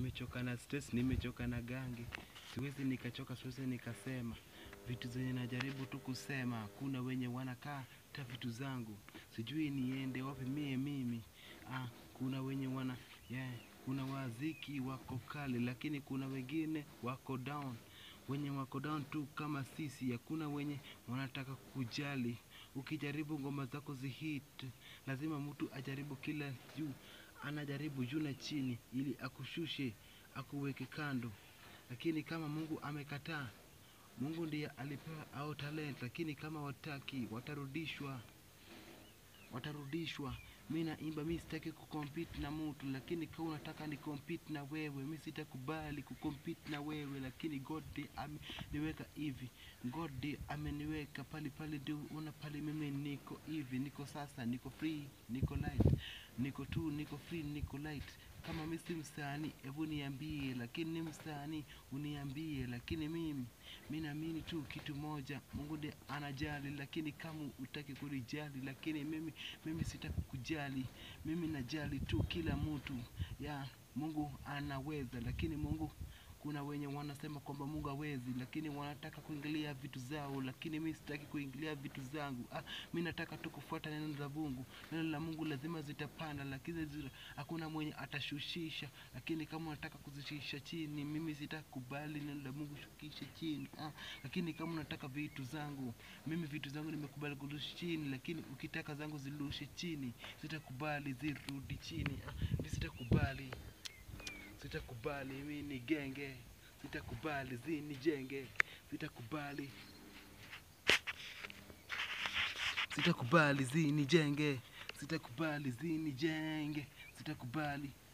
nimechoka na stress, nimechoka na gangi, siwezi nikachoka, siwezi nikasema vitu zenye najaribu tu kusema. Kuna wenye wanakaa ta vitu zangu, sijui niende wapi mie mimi. Ah, kuna wenye wana yeah, kuna waziki wako kali, lakini kuna wengine wako down, wenye wako down tu kama sisi. Hakuna wenye wanataka kujali. Ukijaribu ngoma zako zihit, lazima mtu ajaribu kila juu, anajaribu juu na chini ili akushushe, akuweke kando. Lakini kama Mungu amekataa, Mungu ndiye alipewa au talent, lakini kama wataki watarudishwa, watarudishwa. Mi naimba, mi sitaki kucompete na mtu, lakini kama unataka ni compete na wewe, mi sitakubali kucompete na wewe, lakini God ndiye ameniweka hivi, God ndiye ameniweka pali pale, ndio una pale, mimi niko hivi, niko sasa, niko free, niko light, niko tu, niko free, niko light. Kama mi si msanii, hebu niambie, lakini ni msanii uniambie, lakini mimi mi naamini tu kitu moja, Mungu ndiye anajali, lakini kama utaki kunijali, lakini mimi mimi sitaki kujali, mimi najali tu kila mtu ya Mungu anaweza, lakini Mungu kuna wenye wanasema kwamba Mungu hawezi, lakini wanataka kuingilia vitu zao, lakini mi sitaki kuingilia vitu zangu. Ah, mi nataka tu kufuata neno la Mungu. Neno la Mungu lazima zitapanda, lakini zita, hakuna mwenye atashushisha. Lakini kama unataka kuzishusha chini, mimi sitakubali neno la Mungu shukishe chini. Ah, lakini kama unataka vitu zangu, mimi vitu zangu nimekubali kurusha chini, lakini ukitaka zangu zirushe chini, sitakubali zirudi chini. Ah, mi sitakubali sitakubali mi ni genge, sitakubali zinijenge, sitakubali sitakubali zinijenge, sitakubali zinijenge, sitakubali